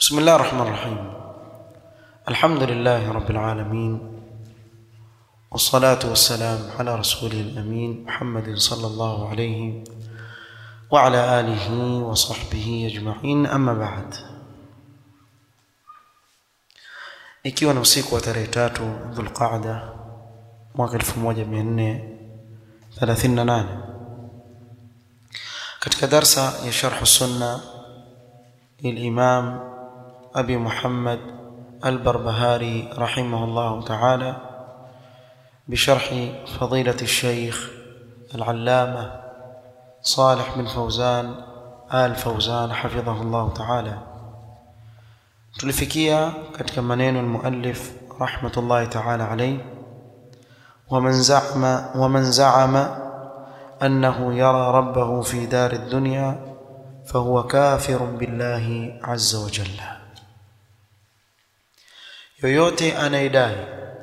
بسم الله الرحمن الرحيم الحمد لله رب العالمين والصلاة والسلام على رسوله الأمين محمد صلى الله عليه وعلى آله وصحبه أجمعين أما بعد ikiwa ni usiku wa tarehe tatu dhulqaada mwaka 1438 katika darsa ya sharh sunna للإمام أبي محمد البربهاري رحمه الله تعالى بشرح فضيلة الشيخ العلامة صالح بن فوزان آل فوزان حفظه الله تعالى tulifikia katika maneno almuallif rahmatullahi ta'ala alayhi ومن زعم ومن زعم أنه يرى ربه في دار الدنيا فهو كافر بالله عز وجل yoyote anayedai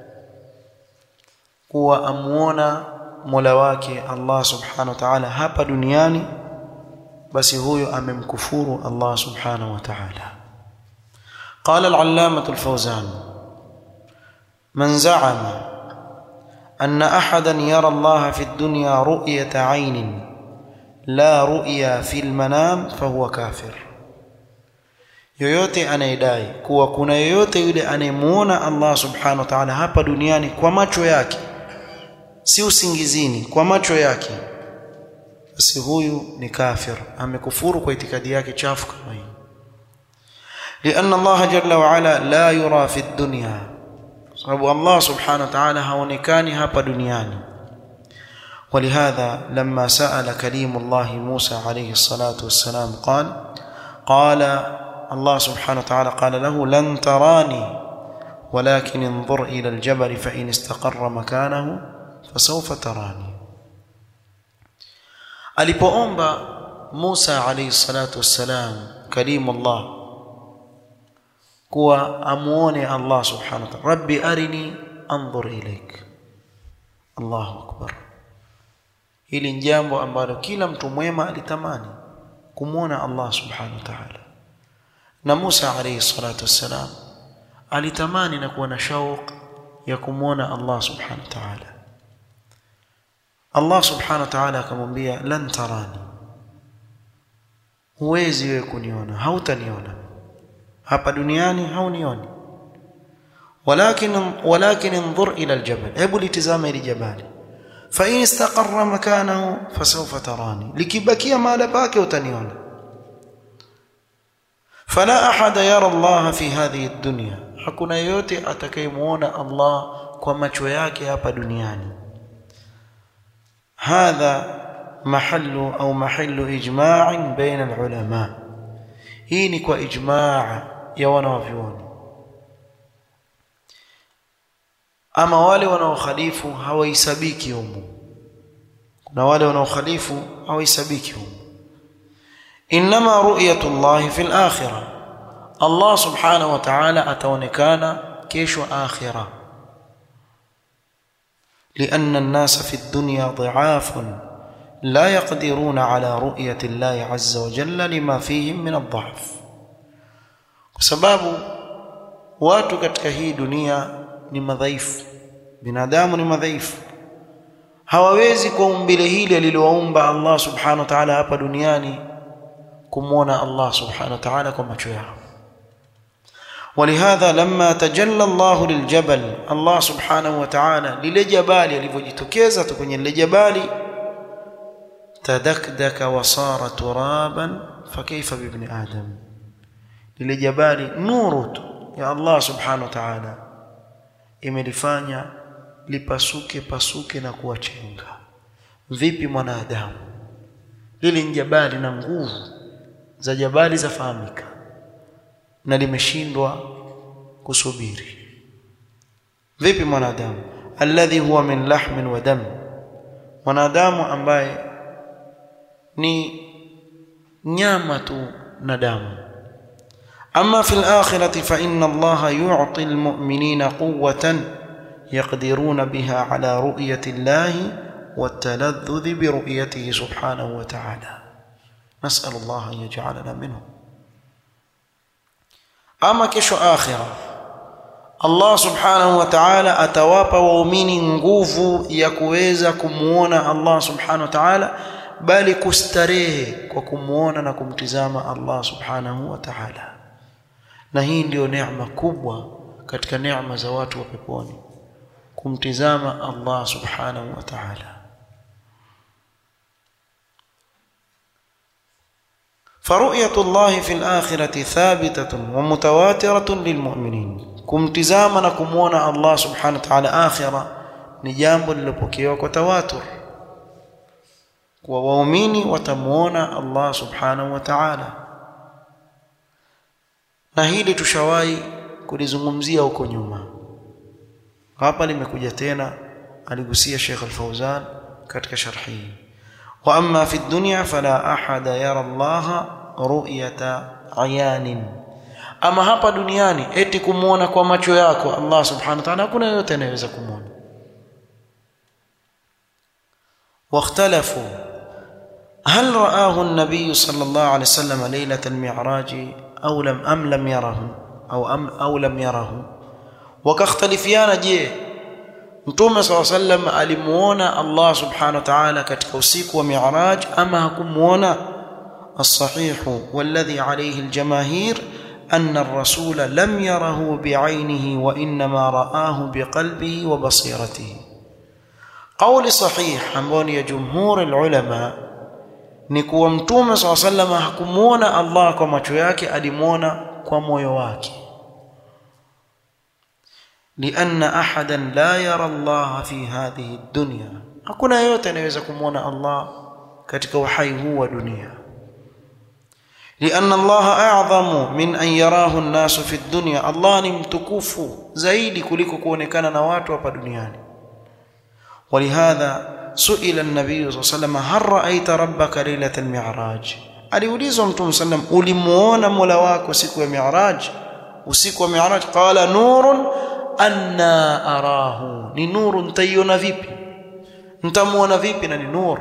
kuwa amuona mola wake Allah subhanahu wa ta'ala hapa duniani basi huyo amemkufuru Allah subhanahu wa ta'ala قال العلامة الفوزان من زعم أن أحدا يرى الله في الدنيا رؤية عين لا رؤيا في المنام فهو كافر yoyote anayedai kuwa kuna yoyote yule anayemuona Allah subhanahu wa ta'ala hapa duniani kwa macho yake si usingizini kwa macho yake basi huyu ni kafir amekufuru kwa itikadi yake chafu kama hii لأن الله جل وعلا لا يرى في الدنيا sababu Allah subhanahu wa ta'ala haonekani hapa duniani ولهذا لما سأل كليم الله موسى عليه الصلاة والسلام قال قال الله سبحانه وتعالى قال له لن تراني ولكن انظر إلى الجبل فإن استقر مكانه فسوف تراني alipoomba Musa alayhi salatu wassalam kalimu Allah kuwa amuone Allah subhanahu wa ta'ala rabbi arini anzur ilaik Allahu akbar hili ni jambo ambalo kila mtu mwema alitamani kumwona Allah subhanahu wa ta'ala na Musa alayhi salatu wassalam alitamani na kuwa na shauq ya kumwona Allah subhanahu wa ta'ala Allah subhanahu wa ta'ala akamwambia lan tarani huwezi wewe kuniona hautaniona hapa duniani haunioni walakin walakin انظر الى الجبل hebu litizama ili jabali fa in istaqarra makanahu fasawfa tarani likibakia mahala pake utaniona fala ahada yara Allah fi hadhihi ad-dunya hakuna yote atakayemuona Allah kwa macho yake hapa duniani hadha mahallu au mahallu ijma'in baina al-ulama hii ni kwa ijmaa ya wanawavyuoni ama wale wanaokhalifu hawaisabiki humu kuna wale wanaokhalifu hawaisabiki humu inma ru'yatu Allah fi al-akhirah Allah subhanahu wa ta'ala ataonekana kesho akhirah لأن الناس في الدنيا ضعاف لا يقدرون على رؤية الله عز وجل لما فيهم من الضعف بسبب watu katika hii dunia ni madhaifu binadamu ni madhaifu hawawezi kwa umbile hili alilowaumba Allah subhanahu wa ta'ala hapa duniani kumwona Allah subhanahu wa ta'ala kwa macho yao ولهذا لما تجلى الله للجبل الله سبحانه وتعالى للجبال alivyojitokeza tu kwenye lile jabali تدكدك وصار ترابا فكيف بابن آدم lile jabali nuru tu ya Allah subhanahu wa ta'ala imelifanya lipasuke pasuke na kuwa chenga vipi mwanadamu lile jabali na nguvu za jabali zafahamika na limeshindwa kusubiri vipi mwanadamu alladhi huwa min lahmin wa dam mwanadamu ambaye ni nyama tu na damu أما في الآخرة فإن الله يعطي المؤمنين قوة يقدرون بها على رؤية الله والتلذذ برؤيته سبحانه وتعالى نسأل الله أن يجعلنا منهم ama kesho akhira Allah subhanahu wa ta'ala atawapa waumini nguvu ya kuweza kumuona Allah subhanahu wa ta'ala bali kustarehe kwa kumuona na kumtizama Allah subhanahu wa ta'ala na hii ndiyo neema kubwa katika neema za watu wa peponi kumtizama Allah subhanahu wa ta'ala فرؤية الله في الآخرة ثابتة ومتواترة للمؤمنين kumtizama na kumuona Allah subhanahu wa ta'ala akhira ni jambo lilopokewa kwa tawatur kwa waumini watamuona Allah subhanahu wa ta'ala na hili tushawahi kulizungumzia huko nyuma hapa limekuja tena aligusia Sheikh Al-Fauzan katika sharhi wa amma fi dunya fala ahada yara Allah ru'yata ayanin ama hapa duniani eti kumuona kwa macho yako Allah subhanahu wa ta'ala hakuna yote anayeweza kumuona واختلفوا هل رآه النبي صلى الله عليه وسلم ليلة المعراج أو لم أم لم يره أو أم أو لم يره وكاختلفيان je Mtume صلى الله عليه وسلم alimuona Allah subhanahu wa ta'ala katika usiku wa Mi'raj ama hakumuona الصحيح والذي عليه الجماهير أن الرسول لم يره بعينه وإنما رآه بقلبه وبصيرته قول صحيح ambao ni ya jumhur ulama ni kuwa mtume swalla sallam hakumuona Allah kwa macho yake alimuona kwa moyo wake لأن أحدا لا يرى الله في هذه الدنيا hakuna yeyote anayeweza kumuona Allah katika uhai huu wa dunia لأن الله أعظم من أن يراه الناس في الدنيا الله ni mtukufu zaidi kuliko kuonekana na watu hapa duniani ولهذا سئل النبي صلى الله عليه وسلم هل رأيت ربك ليلة المعراج aliulizwa mtume sallam ulimuona mola wako siku ya mi'raj usiku wa mi'raj qala nurun anna arahu ni nuru nitaiona vipi nitamuona vipi na ni nur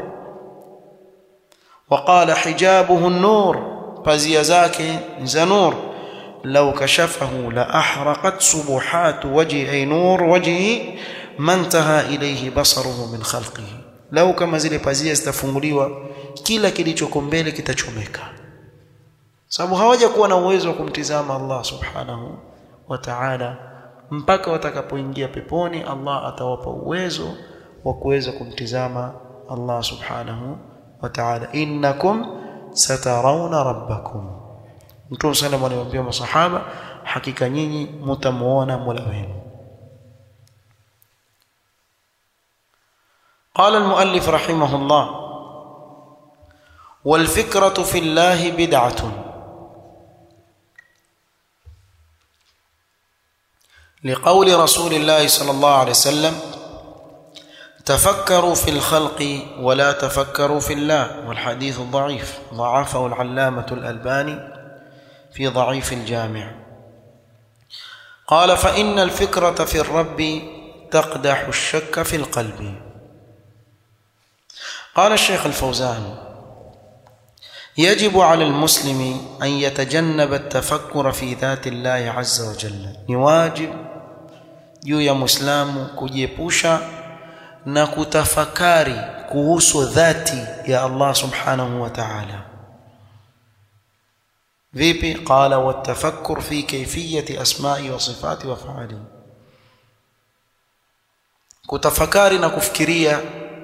وقال حجابه النور pazia zake ni za nur law kashafahu la ahraqat subuhat wajhi ay nur wajhi mantaha ilayhi basaruhu min khalqihi law kama zile pazia zitafunguliwa kila kilichoko mbele kitachomeka sababu hawaja kuwa na uwezo wa kumtizama Allah subhanahu wa ta'ala mpaka watakapoingia peponi Allah atawapa uwezo wa kuweza kumtizama Allah subhanahu wa ta'ala innakum satarawna rabbakum Mtume sallallahu alayhi wasallam masahaba hakika nyinyi mtamuona Mola wenu قال المؤلف رحمه الله والفكرة في الله بدعة لقول رسول الله صلى الله عليه وسلم تفكروا في الخلق ولا تفكروا في الله والحديث ضعيف ضعفه العلامة الألباني في ضعيف الجامع قال فإن الفكرة في الرب تقدح الشك في القلب قال الشيخ الفوزان يجب على المسلم أن يتجنب التفكر في ذات الله عز وجل نواجب juu ya muislamu kujiepusha na kutafakari kuhusu dhati ya Allah subhanahu wa ta'ala vipi qala watafakkur fi kayfiyati asma'i wa sifati wa fa'ali kutafakari na kufikiria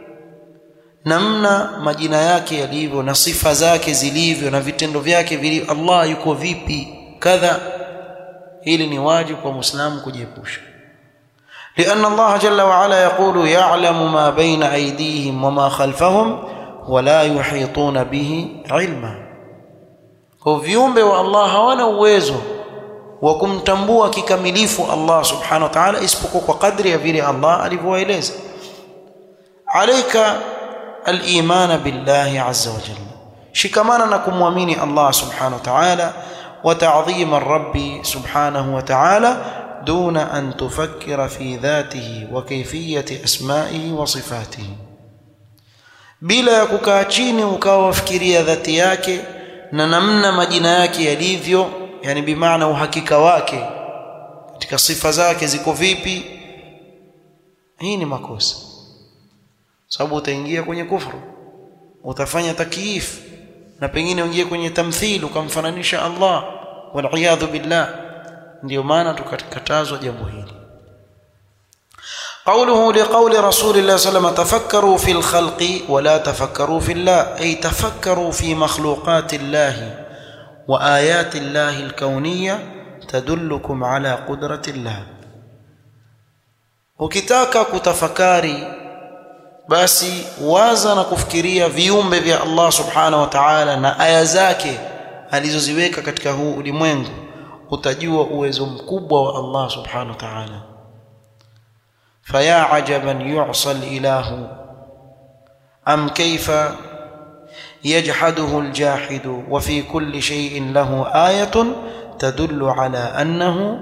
namna majina yake yalivyo na sifa zake zilivyo na vitendo vyake vilivyo Allah yuko vipi kadha hili ni wajibu kwa muislamu kujiepusha لأن الله جل وعلا يقول يعلم ما بين أيديهم وما خلفهم ولا يحيطون به علما kwa viumbe wa Allah hawana uwezo wa kumtambua kikamilifu Allah subhanahu wa ta'ala isipokuwa kwa kadri ya vile Allah alivyoeleza alayka al-iman billahi azza wa jalla shikamana na kumwamini Allah subhanahu wa ta'ala wa ta'dhim ar-rabb subhanahu wa ta'ala دون أن تفكر في ذاته وكيفية أسمائه وصفاته bila ya kukaa chini ukawa wafikiria dhati yake na namna majina yake yalivyo yani bimaana uhakika wake katika sifa zake ziko vipi hii ni makosa sababu utaingia kwenye kufru utafanya takyif na pengine uingie kwenye tamthil ukamfananisha Allah wal billah ndio maana tukakatazwa jambo hili قوله لقول رسول الله صلى الله عليه وسلم تفكروا في الخلق ولا تفكروا في الله أي تفكروا في مخلوقات الله وآيات الله الكونية تدلكم على قدرة الله ukitaka kutafakari basi waza na kufikiria viumbe vya Allah subhanahu wa ta'ala na aya zake alizoziweka katika huu ulimwengu utajua uwezo mkubwa wa Allah subhanahu wa ta'ala faya ajaban yu'sa al-ilahu am kayfa يجحده الجاحد وفي كل شيء له آية تدل على أنه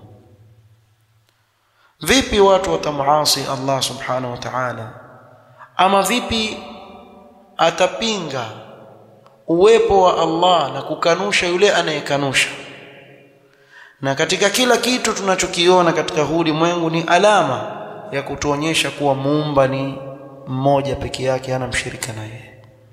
vipi watu watamuasi Allah subhanahu wa ta'ala ama vipi atapinga uwepo wa Allah na kukanusha yule anayekanusha na katika kila kitu tunachokiona katika huu ulimwengu ni alama ya kutuonyesha kuwa muumba ni mmoja peke yake hana mshirika na yeye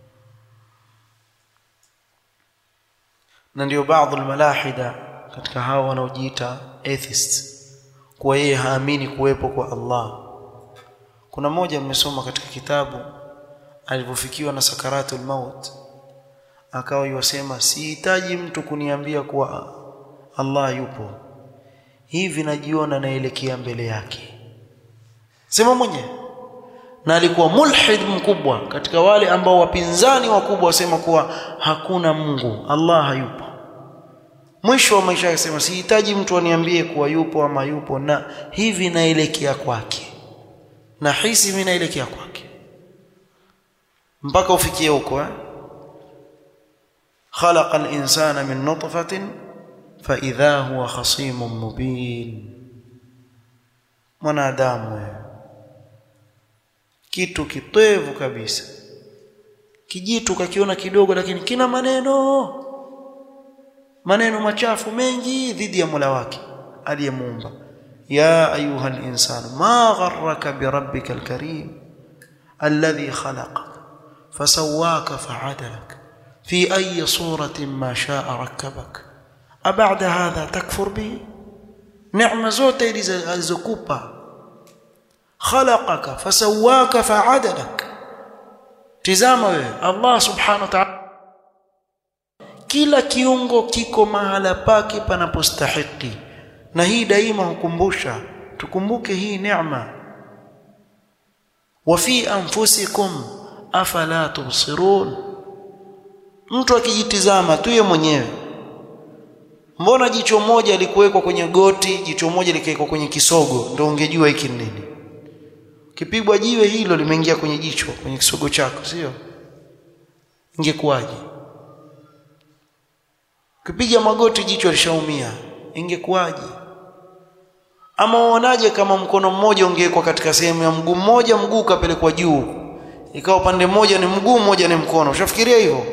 na ndio baadhi almalahida katika hao wanaojiita atheists kuwa yeye haamini kuwepo kwa Allah kuna mmoja mmesoma katika kitabu alivyofikiwa na sakaratul maut akawa yosema sihitaji mtu kuniambia kuwa Allah yupo hivi najiona naelekea mbele yake sema mwenyewe na alikuwa mulhid mkubwa katika wale ambao wapinzani wakubwa wasema kuwa hakuna Mungu Allah hayupo mwisho wa maisha yake sema sihitaji mtu aniambie kuwa yupo ama yupo na hivi naelekea kwake na hisi mimi naelekea kwake mpaka ufikie huko eh خلق الإنسان من نطفة فإذا هو خصيم مبين mwanadamu wewe kitu kitoevu kabisa kijitu kakiona kidogo lakini kina maneno maneno machafu mengi dhidi ya Mola wake aliyemuumba ya ayuha al-insan ma gharraka bi rabbika al-karim alladhi khalaqak fasawwaka fa'adalak fi ayi suratin ma sha'a rakkabak abada hadha takfur bihi neema zote alizokupa khalaqaka fasawwaka fa'adalak tizama wewe Allah subhanahu wa ta'ala kila kiungo kiko mahala pake panapostahiki na hii daima hukumbusha tukumbuke hii neema wa fi anfusikum afala tubsirun mtu akijitizama tu yeye mwenyewe mbona jicho moja likuwekwa kwenye goti jicho moja likawekwa kwenye kisogo ndio ungejua hiki ni nini kipigwa jiwe hilo limeingia kwenye jicho kwenye kisogo chako sio ingekuwaje Ukipiga magoti jicho lishaumia, ingekuwaje? Ama uonaje kama mkono mmoja ungewekwa katika sehemu ya mguu mmoja, mguu ukapelekwa juu, ikawa upande mmoja ni mguu, mmoja ni mkono? Ushafikiria hivyo?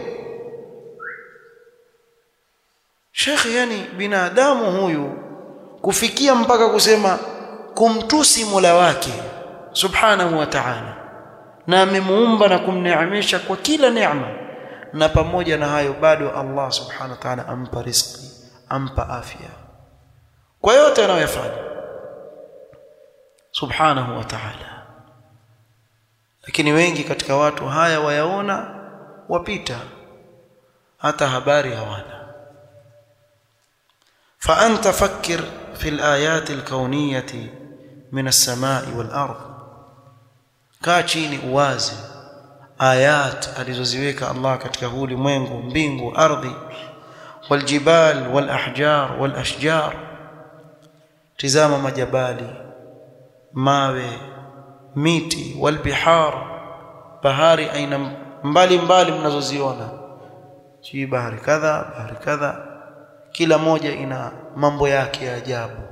Shekhe, yani binadamu huyu kufikia mpaka kusema kumtusi Mola wake subhanahu wa ta'ala, na amemuumba na kumneemesha kwa kila neema na pamoja na hayo bado Allah subhanahu wa ta'ala ampa riziki ampa afya kwa yote anayofanya subhanahu wa ta'ala lakini wengi katika watu haya wayaona wapita hata habari hawana فأنت فكر في الآيات الكونية من السماء والأرض كاتشيني uwazi ayat alizoziweka Allah katika huu ulimwengu mbingu ardhi waljibal walahjar walashjar tizama majabali mawe miti walbihar bahari aina mbali mbali mnazoziona si bahari kadha bahari kadha kila moja ina mambo yake ya ajabu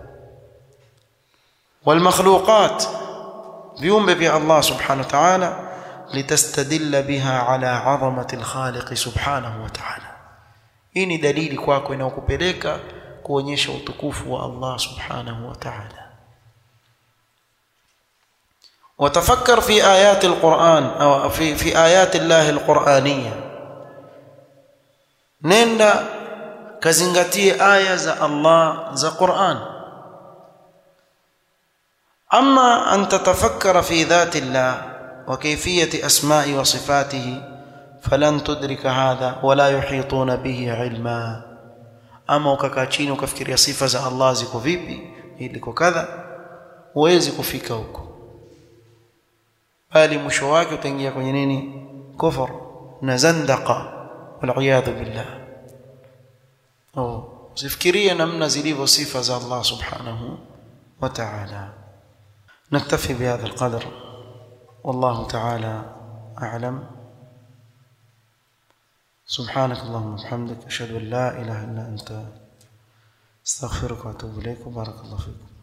walmakhluqat viumbe vya Allah subhanahu wa ta'ala لتستدل بها على عظمة الخالق سبحانه وتعالى hii ni dalili kwako inayokupeleka kuonyesha utukufu wa Allah subhanahu wa ta'ala وتفكر في آيات القرآن أو في في آيات الله القرآنية nenda kazingatie aya za Allah za Qur'an أما أن تتفكر في ذات الله وكيفية أسماء وصفاته فلن تدرك هذا ولا يحيطون به علما أما ukakaa chini ukafikiria sifa za Allah ziko vipi iliko kadha huwezi kufika huko bali mwisho wake utaingia kwenye nini kufur na zandaqa waliyadhu billah oh usifikirie namna zilivyo sifa za Allah subhanahu wa ta'ala نكتفي بهذا القدر والله تعالى أعلم سبحانك اللهم وبحمدك أشهد أن لا إله إلا أنت استغفرك وأتوب إليك وبارك الله فيكم